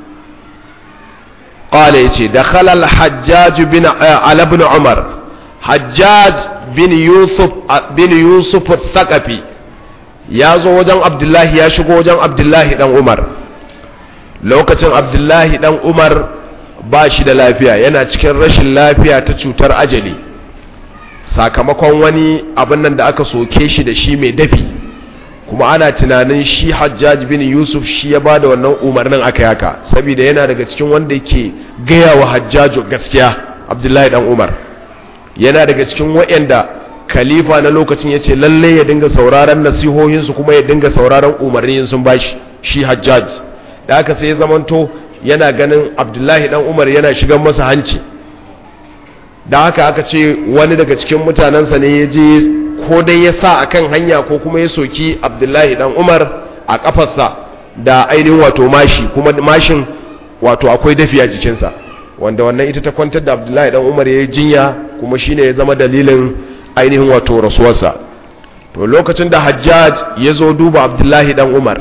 qala yace dakhala al-hajjaj bin ala ibn umar hajjaj bin yusuf bin yusuf al-thaqafi ya zo wajen abdullahi ya shigo wajen abdullahi dan umar lokacin abdullahi dan umar ba shi da lafiya yana cikin rashin lafiya ta cutar ajali sakamakon wani abin nan da aka soke shi da shi mai dafi kuma ana tunanin shi hajjaj bin yusuf shi ya ba da wannan umarnin aka yaka saboda yana daga cikin wanda ke gaya wa hajjaju gaskiya abdullahi dan umar yana daga cikin waɗanda khalifa na lokacin ya ce lalle ya dinga sauraron nasihohinsu kuma ya dinga sauraron umarnin sun bashi shi hajjaj da aka sai zamanto yana ganin abdullahi dan umar yana shigan masa hanci da haka aka ce wani daga cikin mutanensa ne ya je ko dai ya sa akan hanya ko kuma ya soki abdullahi dan umar a kafarsa da ainihin wato mashi kuma mashin wato akwai dafi a jikinsa wanda wannan ita ta kwantar da abdullahi dan umar ya yi jinya kuma shine ya zama dalilin ainihin wato rasuwarsa to lokacin da hajjaj ya zo duba abdullahi dan umar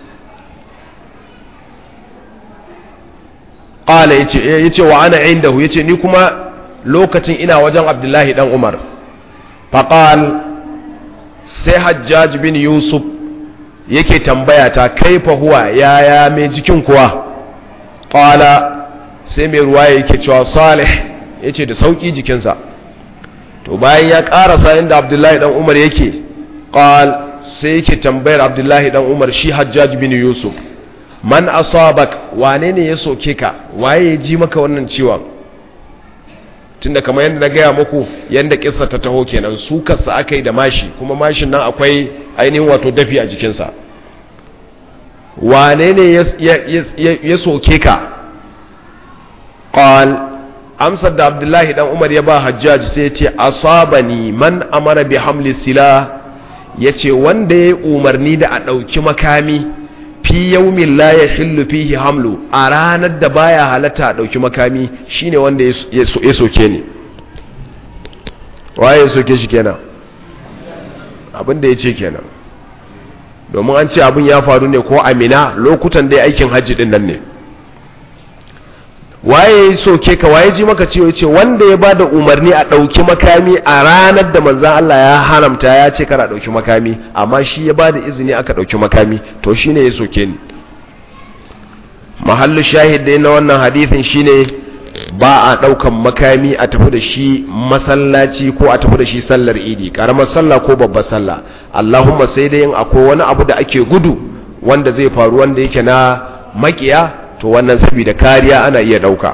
ƙala ya ce wa ana indahu ya ce ni kuma lokacin ina wajen abdullahi dan umar faƙal sai hajjaj bin yusuf yake tambaya ta kaifa huwa yaya mai jikin kuwa ƙala sai mai ruwa yake cewa salih ya ce da sauƙi jikinsa to bayan ya ƙarasa inda abdullahi dan umar yake ƙal sai yake tambayar abdullahi dan umar shi hajjaj bin yusuf man asabak wane ne ya soke ka waye ya ji maka wannan ciwon tunda kamar yadda na gaya muku yadda kissa ta taho kenan su kasa aka yi da mashi kuma mashin nan akwai ainihin wato dafi a jikinsa wane ne ya soke ka qal amsar da abdullahi dan umar ya ba hajjaj sai ya ce asabani man amara bi hamli sila ya ce wanda ya umarni da a ɗauki makami fi yaumin la yahillu fihi hamlu a ranar da baya halatta a dauki makami shine wanda ya soke ni waye ya soke shi kenan abin da ya ce kenan domin an ce abin ya faru ne ko amina lokutan dai aikin hajji din nan ne waye ya soke ka waye ji maka ciwo ce wanda ya bada umarni a ɗauki makami a ranar da manzan Allah ya haramta ya ce kara ɗauki makami amma shi ya bada izini aka ɗauki makami to shine ya soke ni mahallu shahid dai na wannan hadithin shine ba a ɗaukan makami a tafi da shi masallaci ko a tafi da shi sallar idi ƙaramar sallah ko babbar sallah allahumma sai dai yin akwai wani abu da ake gudu wanda zai faru wanda yake na makiya to wannan saboda kariya ana iya dauka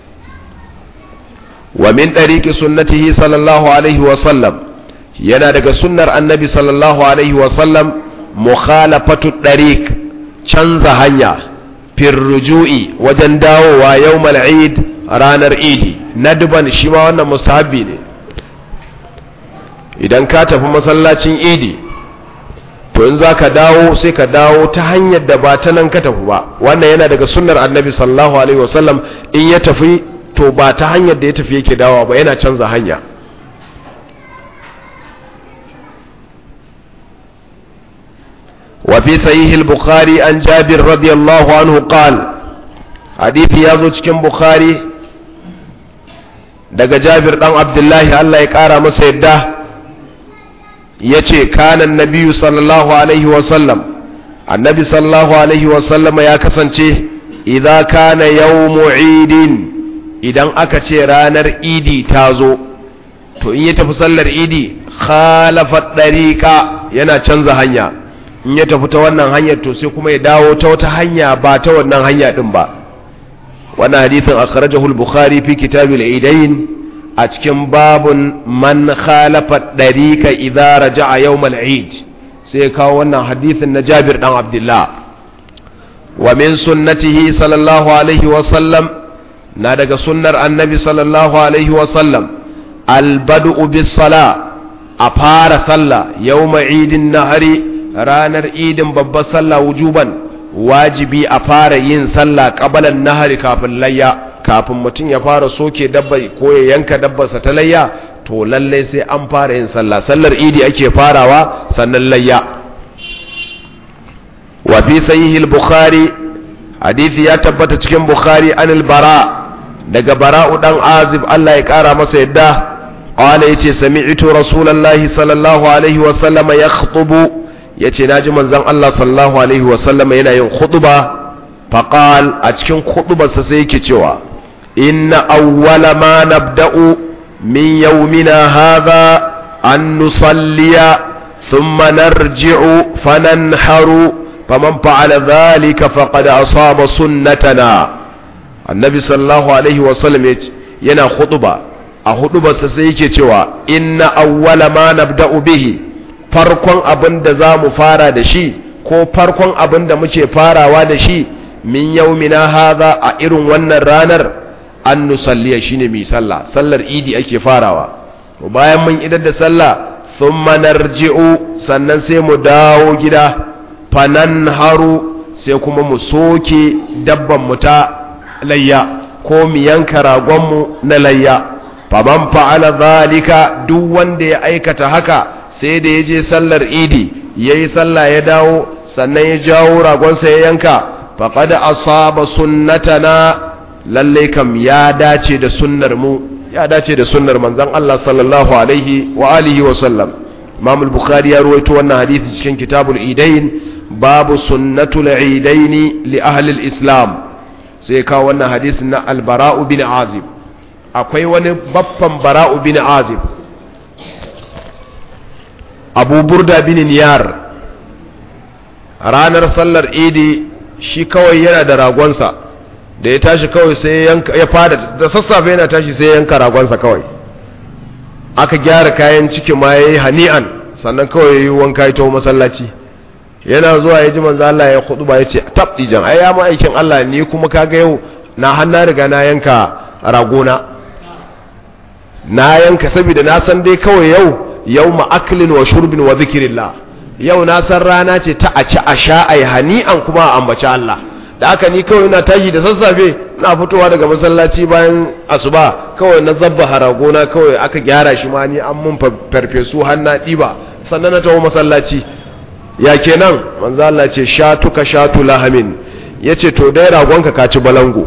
wa min tariqi sunnatihi sallallahu alaihi wa sallam yana daga sunnar annabi sallallahu alaihi wa sallam mukhalafatu tariq canza hanya fir ruju'i wajen dawowa yawmal eid ranar idi nadban shi ma wannan mustahabbi ne idan ka tafi masallacin idi to in za ka dawo sai ka dawo ta hanyar da ba ta nan ka tafi ba wannan yana daga sunnar annabi sallallahu alaihi wasallam in ya tafi to ba ta hanyar da ya tafi yake dawo ba yana canza hanya وفي صحيح البخاري عن جابر رضي الله عنه قال حديث يازو cikin bukhari daga jabir dan abdullahi Allah ya kara masa yadda ya ce kanan nabiyu sallallahu alaihi wasallam annabi sallallahu alaihi wasallam ya kasance idan kana yawmu idin idan aka ce ranar idi ta zo to in ya tafi sallar idi khalafa dariqa yana canza hanya in ya tafi ta wannan hanyar to sai kuma ya dawo ta wata hanya ba ta wannan hanya din ba wannan hadithin akhrajahu al-bukhari fi kitab al-idain a cikin babun man khalafa ɗarika idza raja'a yawmal eid sai kawo wannan hadithin na Jabir dan Abdullah wa min sunnatihi sallallahu alaihi wa sallam na daga sunnar annabi sallallahu alaihi wa sallam albad'u bis sala a fara sallah yawma idin nahari ranar idin babbar sallah wujuban wajibi a fara yin sallah qabalan nahari kafin layya kafin mutum ya fara soke dabba ko ya yanka dabbarsa ta layya to lallai sai an fara yin sallah sallar idi ake farawa sannan layya wa fi sahihil bukhari hadisi ya tabbata cikin bukhari anil bara daga bara'u dan azib Allah ya kara masa yadda qala yace sami'tu rasulullahi sallallahu alaihi wa sallama yakhutubu yace naji manzon Allah sallallahu alaihi wa sallama yana yin khutba faqal a cikin khutbarsa sai yake cewa inna awwala ma nabda'u min yawmina hadha an nusalliya thumma narji'u fananharu faman fa'ala dhalika faqad asaba sunnatana annabi sallallahu alaihi wasallam yana huduba a hudubarsa sai yake cewa inna awwala ma nabda'u bihi farkon abin da za mu fara da shi ko farkon abin da muke farawa da shi min yaumina hadha a irin wannan ranar an nusalliya shine mai sallah sallar idi ake farawa bayan mun idar da sallah thumma narji'u sannan sai mu dawo gida fanan haru sai kuma mu soke dabban mu ta layya ko mu yanka ragonmu na layya faman fa'ala zalika duk wanda ya aikata haka sai da ya je sallar idi ya yi sallah ya dawo sannan ya jawo ragonsa ya yanka faqad asaba sunnatana lalle kam ya dace da sunnar mu ya dace da sunnar manzon Allah sallallahu alaihi wa alihi wa sallam Imam al-Bukhari ya ruwaito wannan hadisi cikin Kitabul Idain babu sunnatul idaini li ahli al-Islam sai kawo wannan hadisin na albara'u bin azib akwai wani baffan bara'u bin azib abu burda bin niyar ranar sallar idi shi kawai yana da ragonsa da ya tashi kawai sai ya fada da sassafe yana tashi sai yanka ragonsa kawai aka gyara kayan ciki ma ya yi hani'an sannan kawai ya yi wanka ya taho masallaci yana zuwa ya ji manzo Allah ya khutuba ya ce tab dijan ai ya aikin Allah ni kuma kaga yau na hanna riga na yanka ragona na yanka saboda na san dai kawai yau yau aklin wa shurbin wa zikrillah yau na san rana ce ta a ci a sha ai hani'an kuma a ambaci Allah da haka ni kawai ina tashi da sassafe na fitowa daga masallaci bayan asuba kawai na zabba haragona kawai aka gyara shi ma ni an mun farfesu har na ɗiba sannan na taho masallaci ya kenan manzo Allah ce shatuka shatu lahamin yace to dai ragonka ka ci balango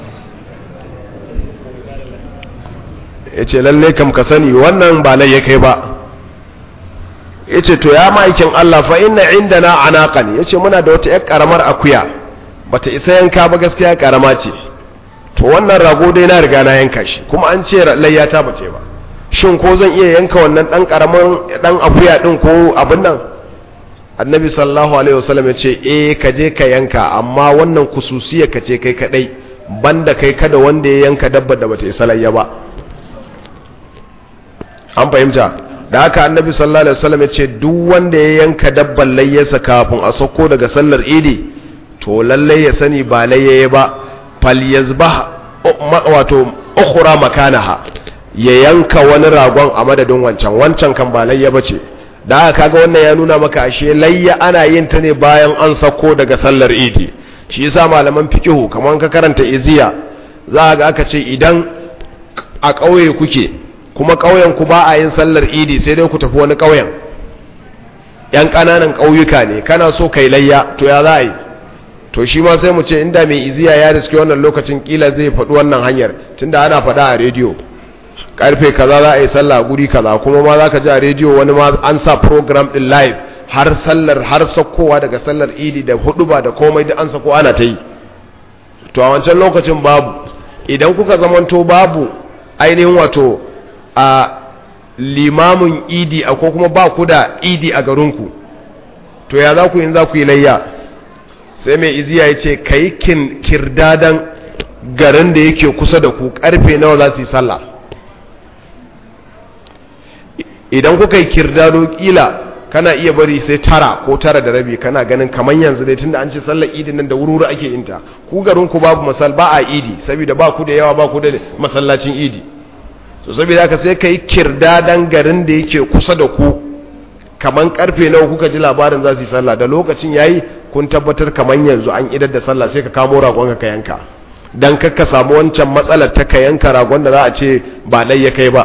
yace lalle kam ka sani wannan ba lai kai ba yace to ya maikin Allah fa inna indana anaqan yace muna da wata yar karamar akuya bata isa yanka ba gaskiya karama ce to wannan rago dai na riga na yanka shi kuma an ce layya ta bace ba shin ko zan iya yanka wannan dan karamin dan akuya din ko abin nan annabi sallallahu alaihi wasallam ya ce eh ka je ka yanka amma wannan kususiya ka ce kai kadai banda kai kada wanda ya yanka dabba da bata isa layya ba an fahimta da haka annabi sallallahu alaihi wasallam ya ce duk wanda ya yanka dabban layyarsa kafin a sauko daga sallar idi to lalle ya sani ba layyaye ba falyazbah wato ukhra makanaha ya yanka wani ragon a madadin wancan wancan kan ba layya bace da haka kaga wannan ya nuna maka ashe layya ana yin ta ne bayan an sako daga sallar idi shi yasa malaman fikihu kamar ka karanta iziya za ga aka ce idan a ƙauye kuke kuma ƙauyen ku ba a yin sallar idi sai dai ku tafi wani ƙauyen yan ƙananan ƙauyuka ne kana so kai layya to ya za a yi to shi ma sai mu ce inda mai iziya ya riske wannan lokacin kila zai faɗi wannan hanyar tunda ana faɗa a rediyo karfe kaza za a yi sallah guri kaza kuma ma za ka ji a rediyo wani ma an sa program din live har sallar har sakkowa daga sallar idi da huduba da komai da an sako ana ta yi to a wancan lokacin babu idan kuka zamanto babu ainihin wato a limamin idi a ko kuma ba ku da idi a garinku to ya za ku yin za ku yi layya sai mai iziya ya ce ka yi kirdadan garin da yake kusa da ku karfe nawa za su yi sallah idan kuka yi kirdado kila kana iya bari sai tara ko tara da rabi kana ganin kamar yanzu dai tunda an ce sallar idi nan da wuri ake yin ta ku garin ku babu masal ba a idi saboda ba ku da yawa ba ku da masallacin idi so saboda haka sai kai kirdadan garin da yake kusa da ku kaman karfe nawa kuka ji labarin za su yi sallah da lokacin yayi kun tabbatar kaman yanzu an idar da sallah sai ka kamo ragon ka yanka dan kakka samu wancan matsalar ta ka yanka ragon da za a ce ba lai ya kai ba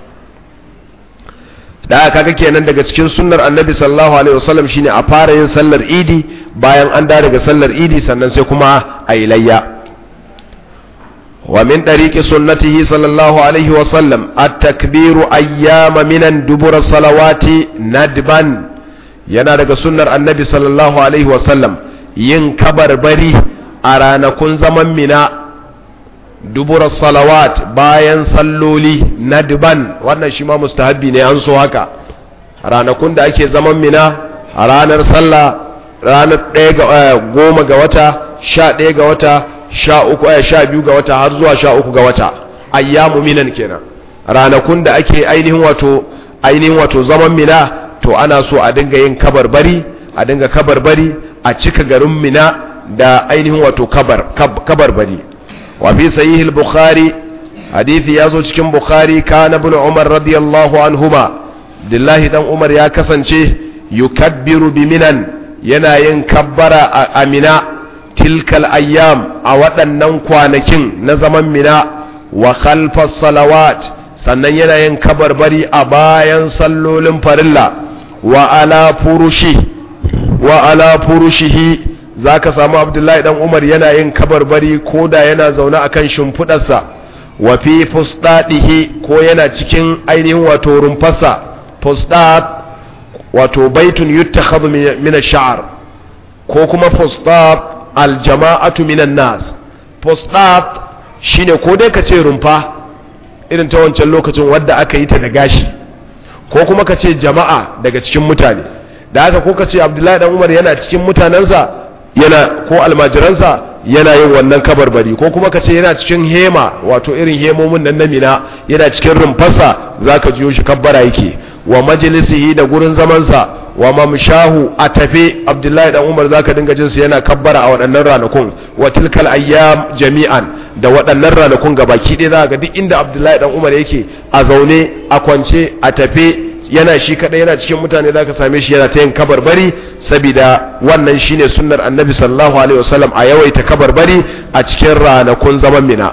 da kaga kenan daga cikin sunnar annabi sallallahu alaihi wasallam shine a fara yin sallar idi bayan an da daga sallar idi sannan sai kuma a yi layya wa min dariqi sunnatihi sallallahu alaihi wasallam at-takbiru ayyama minan dubura salawati nadban yana daga sunnar annabi sallallahu alaihi wasallam yin kabarbari a ranakun zaman mina dubura salawat bayan salloli nadban wannan shi ma mustahabbi ne an so haka ranakun da ake zaman mina a ranar sallah ranar ɗaya ga goma ga wata sha ɗaya ga wata sha uku aya sha biyu ga wata har zuwa sha uku ga wata ayyamu minan kenan ranakun da ake ainihin wato ainihin wato zaman mina to ana so a dinga yin kabarbari a dinga kabarbari a cika garin mina da ainihin wato kabar kabarbari wa fi sahih al-bukhari hadisi yazo cikin bukhari kana ibn umar radiyallahu anhuma dillahi dan umar ya kasance yukabbiru bi minan yana yin kabbara a amina tilkal ayyam a waɗannan kwanakin na zaman mina wa khalfas salawat sannan yana yin kabarbari a bayan sallolin farilla wa ala furushi wa ala furushihi zaka samu abdullahi dan umar yana yin kabarbari ko da yana zaune akan shimfidarsa wa fi fustadihi ko yana cikin ainihin wato rumfarsa fustad wato baitun yuttakhadhu min ash-sha'r ko kuma fustad al-jama'atu min an-nas fustad shine ko dai ka ce rumfa irin ta wancan lokacin wadda aka yi ta da gashi ko kuma ka ce jama'a daga cikin mutane da haka ko ka ce abdullahi dan umar yana cikin mutanensa yana ko almajiransa yana yin wannan kabarbari ko kuma ka ce yana cikin hema wato irin hemomin nan na mina yana cikin rumfarsa za ka jiyo shi kabbara yake wa majalisihi da gurin zamansa wa mamshahu a tafe abdullahi dan umar za ka dinga jinsu yana kabbara a waɗannan ranakun wa tilkal ayyam jami'an da waɗannan ranakun gabaki ɗaya za ga duk inda abdullahi dan umar yake a zaune a kwance a tafe yana shi kadai yana cikin mutane zaka same shi yana ta yin kabarbari saboda wannan shine sunnar annabi sallallahu alaihi wasallam a yawaita kabarbari a cikin ranakun zaman mina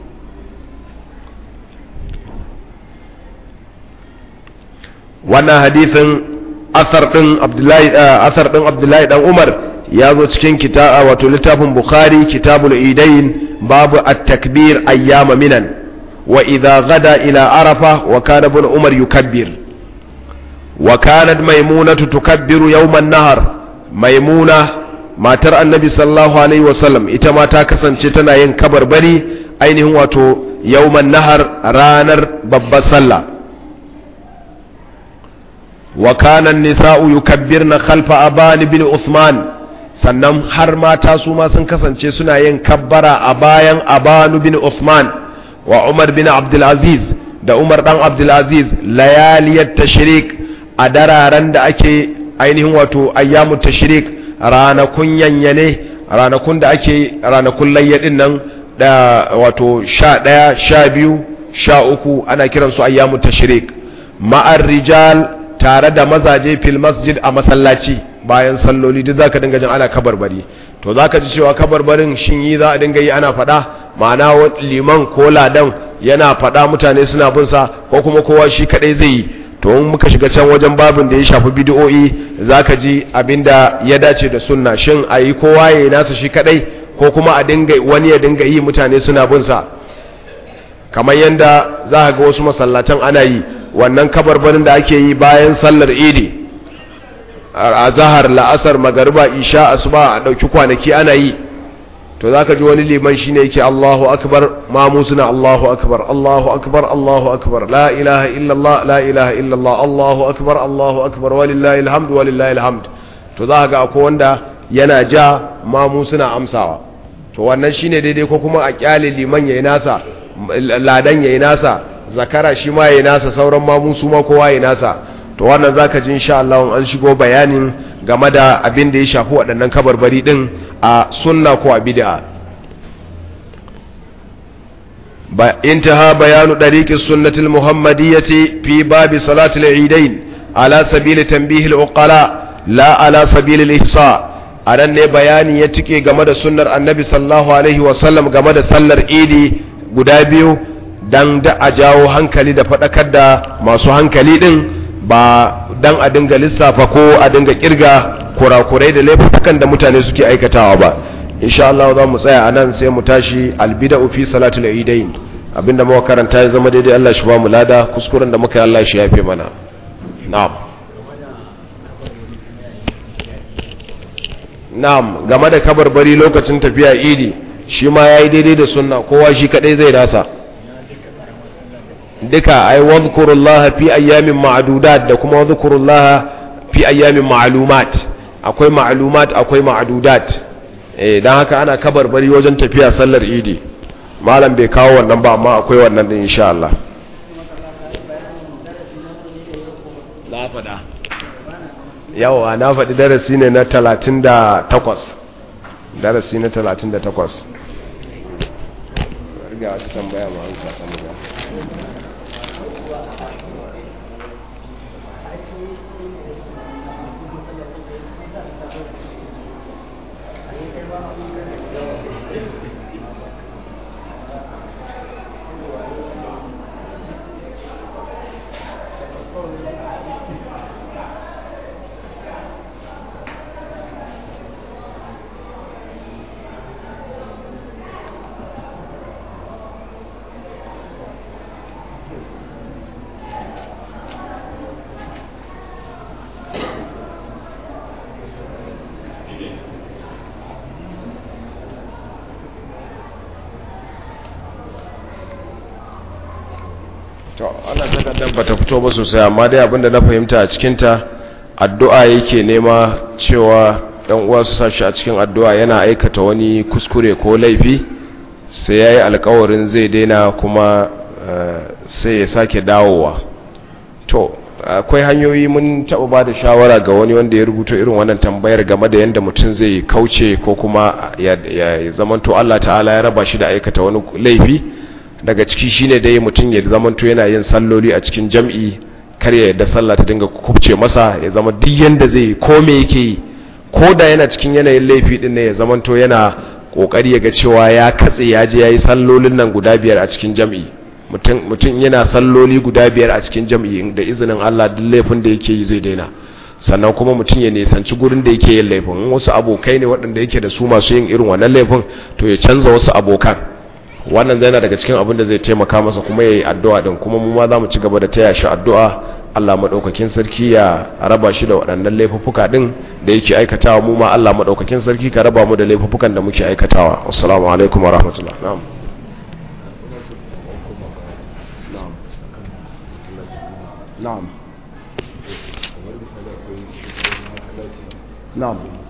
wannan hadithin asar din abdullahi asar din abdullahi dan umar ya zo cikin kitaba wato littafin bukhari kitabul idain babu at-takbir ayyama minan wa idha gada ila arafa wa kana ibn umar yukabbir وكانت ميمونة تكبر يوم النهر ميمونة ما ترى النبي صلى الله عليه وسلم إتما تاكسن شتنا ينكبر بري أين هو يوم النهر رانر بب صلى وكان النساء يكبرن خلف أبان بن عثمان sannan har mata su ma sun kasance suna yin kabbara a bayan abanu bin Uthman wa Umar bin Abdulaziz da Umar dan Abdulaziz layaliyat tashrik a dararen da ake ainihin wato ayyamu tashrik ranakun yanyane ranakun da ake ranakun layyadin nan da wato sha ɗaya sha biyu sha uku ana kiransu ayyamu tashrik ma'ar rijal tare da mazaje fil masjid a masallaci bayan salloli duk zaka dinga jin ana kabarbari to zaka ji cewa kabarbarin shin yi za a dinga yi ana faɗa ma'ana liman ko ladan yana faɗa mutane suna bin sa ko kuma kowa shi kadai zai yi to in muka shiga can wajen babin da ya shafi bid'o'i zaka ji abinda ya dace da sunna shin ayi kowa yayi nasa shi kadai ko kuma a dinga wani ya dinga yi mutane suna bin sa kamar yanda za ga wasu masallatan ana yi wannan kabarbarin da ake yi bayan sallar idi a zahar la'asar magariba isha asuba a dauki kwanaki ana yi to za ka ji wani liman shi ne yake Allahu akbar mamu suna Allahu akbar Allahu akbar Allahu akbar la ilaha illallah la ilaha illallah Allahu akbar Allahu akbar walillahi alhamdu walillahi alhamd to za ka ga akwai wanda yana ja mamu suna amsawa to wannan shine daidai ko kuma a kyale liman yayi nasa ladan yayi nasa zakara shi ma yayi nasa sauran mamu su ma kowa yayi nasa to wannan zaka ji insha Allah an shigo bayanin game da abin da ya shafi waɗannan kabarbari din a sunna ko a bid'a ba intaha bayanu dariqi sunnati almuhammadiyyati fi babi salati al-eidain ala sabili tanbih al-uqala la ala sabili al-ihsa a nan ne bayani ya cike game da sunnar annabi sallallahu alaihi wasallam game da sallar idi guda biyu don da a jawo hankali da faɗakar da masu hankali ɗin ba don a dinga lissafa ko a dinga kirga kurakurai da laifukan da mutane suke aikatawa ba insha Allah za mu tsaya a nan sai mu tashi albida'u fi salatul idain abinda muka karanta ya zama daidai Allah shi ba mu lada kuskuren da muka yi Allah shi yafe mana na'am na'am game da kabarbari lokacin tafiya idi shi ma yayi daidai da sunna kowa shi kadai zai dasa duka ai wadhkurullaha fi ayyamin ma'dudat da kuma wadhkurullaha fi ayyamin ma'lumat akwai ma'lumat akwai ma'dudat eh dan haka ana kabarbari wajen tafiya sallar idi malam bai kawo wannan ba amma akwai wannan din insha Allah na faɗa yawa na faɗi darasi ne na 38 darasi na 38 riga wata tambaya ma an sa tambaya to ana takardar bata fito ba sosai amma dai abinda na fahimta a cikinta addu'a yake nema cewa ɗan uwa su sashi a cikin addu'a yana aikata wani kuskure ko laifi sai ya yi alkawarin zai daina kuma sai ya sake dawowa to akwai hanyoyi mun taɓa ba da shawara ga wani wanda ya rubuta irin wannan tambayar game da yadda mutum zai kauce ko kuma ya zamanto Allah ta'ala ya raba shi da aikata wani laifi daga ciki shine dai mutum ya zamanto yana yin salloli a cikin jam'i kar ya yadda sallah ta dinga kubce masa ya zama duk yanda zai ko me yake yi ko da yana cikin yanayin laifi din ne ya zamanto yana kokari ya ga cewa ya katse ya je yayi sallolin nan guda biyar a cikin jam'i mutum mutum yana salloli guda biyar a cikin jam'i da izinin Allah duk laifin da yake yi zai daina sannan kuma mutum ya nisanci gurin da yake yin laifin wasu abokai ne waɗanda yake da su masu yin irin wannan laifin to ya canza wasu abokan wannan zai na daga cikin abin da zai taimaka masa kuma ya yi addu'a din kuma mu ma za mu ci gaba da taya shi addu'a Allah maɗaukakin sarki ya raba shi da waɗannan laifuffuka ɗin da yake aikatawa mu ma Allah maɗaukakin sarki ka raba mu da laifuffukan da muke aikatawa assalamu alaikum wa rahmatullah na'am na'am na'am